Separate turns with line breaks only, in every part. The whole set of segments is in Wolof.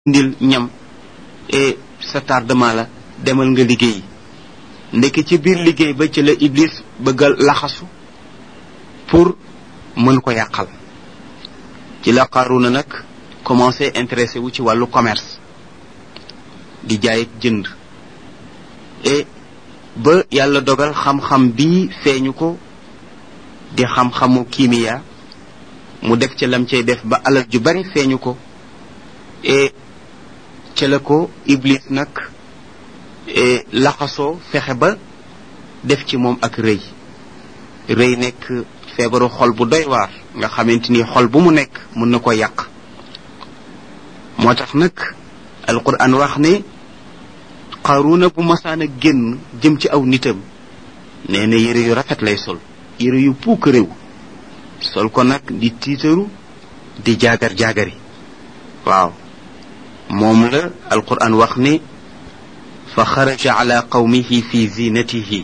ndil ñam e sa tardement la demal nga liggéey ndekk ci biir liggéey ba ci la iblis bëggal laxasu pour mën ko yàqal ci la Qaruna nag commencé intéressé wu ci wàllu commerce di jaay ak jënd et ba yàlla dogal xam-xam bi feeñu ko di xam-xamu kimia mu def ca lam cay def ba alal ju bari feeñu ko et ca la ko iblis nag laxasoo fexe ba def ci moom ak rëy rëy nekk feebaru xol bu doy waar nga xamante ni xol bu mu nekk mën na ko yàq moo tax nag alquran wax ne qaruna bu masaan a génn jëm ci aw nitam nee na yére yu rafet lay sol yére yu puuk réew sol ko nag di tiitaru di jaagar jaagari waaw moom la alquran wax ne fa xaraja ala qawmihi fi zinatihi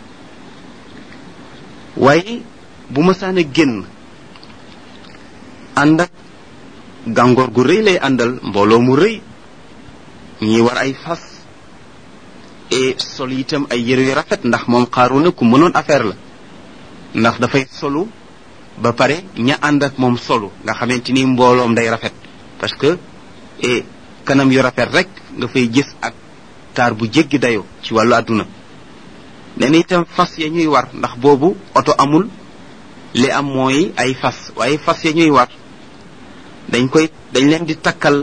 waaye bu masaan a génn ànd ak gàngoor gu rëy lay àndal mbooloo mu rëy ñi war ay fas et sol itam ay yére yu rafet ndax moom Qaruna ku mënoon affaire la ndax dafay solu ba pare ña ànd ak moom solu nga xamante ni mbooloom day rafet parce que et kanam yu rafet rek nga fay gis ak taar bu jéggi dayoo ci wàllu àdduna nee na itam fas ya ñuy war ndax boobu oto amul li am mooy ay fas waaye fas ya ñuy war dañ koy dañ leen di takkal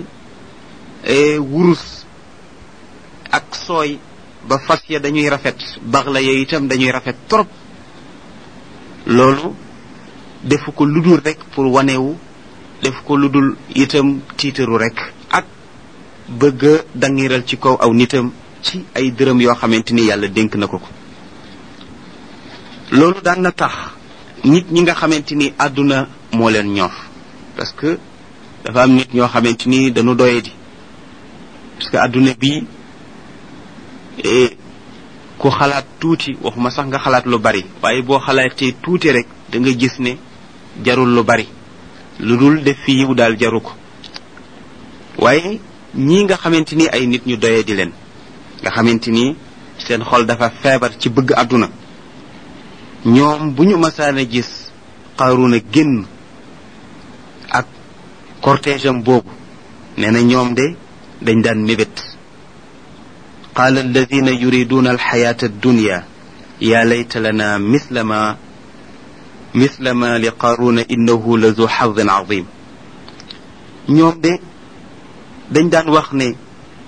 wurus ak sooy ba fas ya dañuy rafet bax la yooyu itam dañuy rafet trop loolu defu ko ludul rek pour wanewu def ko ludul itam tiitaru rek ak bëgg a dangiral ci kaw aw nitam ci ay dërëm yoo xamante ni yàlla dénk na ko ko loolu daan na tax nit ñi nga xamante ni àdduna moo leen ñor parce que dafa am nit ñoo xamante ni dañu doyadi parce que àdduna bi ku xalaat tuuti waxuma sax nga xalaat lu bari waaye boo xalaatee tuuti rek da nga gis ne jarul lu bari lu dul def fi yiw daal jaru ko waaye ñii nga xamante ni ay nit ñu doyadi leen nga xamante ni seen xol dafa feebar ci bëgg àdduna ñoom bu ñu masaan a gis Qaruna génn ak cortège am boobu nee na ñoom de dañ daan mébét qaala alladina yuriduna alxayata addunya ya layta lana misla ma misla ma li Qaruna innahu la zu xadin azim ñoom de dañ daan wax ne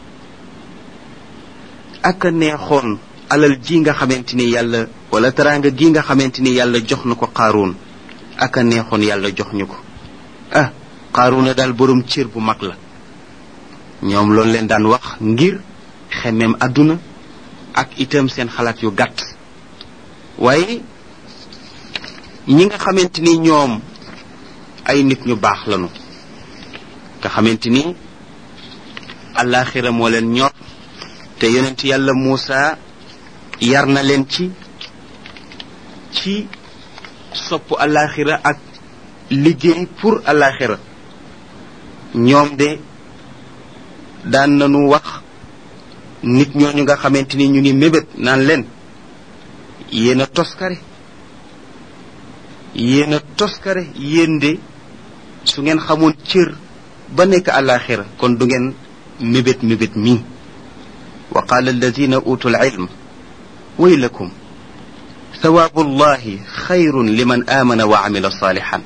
ak a neexoon alal ji nga xamante ni yàlla wala teraanga gi nga xamante ni yàlla jox na ko Qaaruun ak a neexoon yàlla jox ñu ko ah Qaaruuna daal boroom cër bu mag la ñoom loolu leen daan wax ngir xemmeem àdduna ak itam seen xalaat yu gàtt waaye ñi nga xamante ni ñoom ay nit ñu baax lañu nga xamante ni àllaaxira moo leen ñor te yonent yàlla Muusa yar na leen ci ci sopp alaxira ak liggéey pour alaxira ñoom de daan nañu wax nit ñooñu nga xamante ni ñu ngi mébét naan leen yéen a toskare yéen a toskare yéen de su ngeen xamoon cër ba nekk alaxira kon du ngeen mébét mébét mii wa qaala alladina utul ilm waylakum sawaabu llahi xayrun liman aamana wa amila saalixan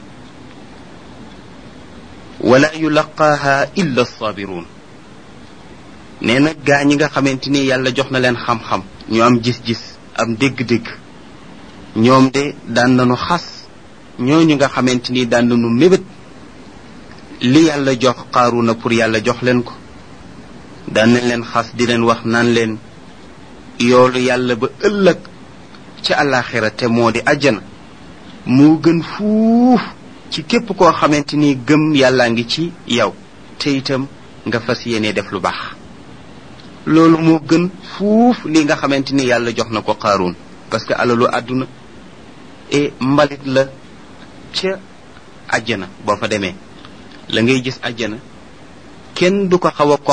wala yulaqaaha illa alsaabiruun nee na gaa ñi nga xamante ni yàlla jox na leen xam-xam ñu am gis-gis am dégg-dégg ñoom de daan nañu xas ñooñu nga xamante ni daan nañu mébét li yàlla jox Qaaruna pour yàlla jox leen ko daan nañ leen xas di leen wax naan leen yoolu yàlla ba ëllëg ci àllaaxira te moo di àjjana moo gën fuuf ci képp koo xamante ni gëm yàllaa ngi ci yow te itam nga fas yéene def lu baax loolu moo gën fuuf li nga xamante ni yàlla jox na ko Qaaruun parce que alalu àdduna et mbalit la ca àjjana boo fa demee la ngay gis àjjana kenn du ko xaw a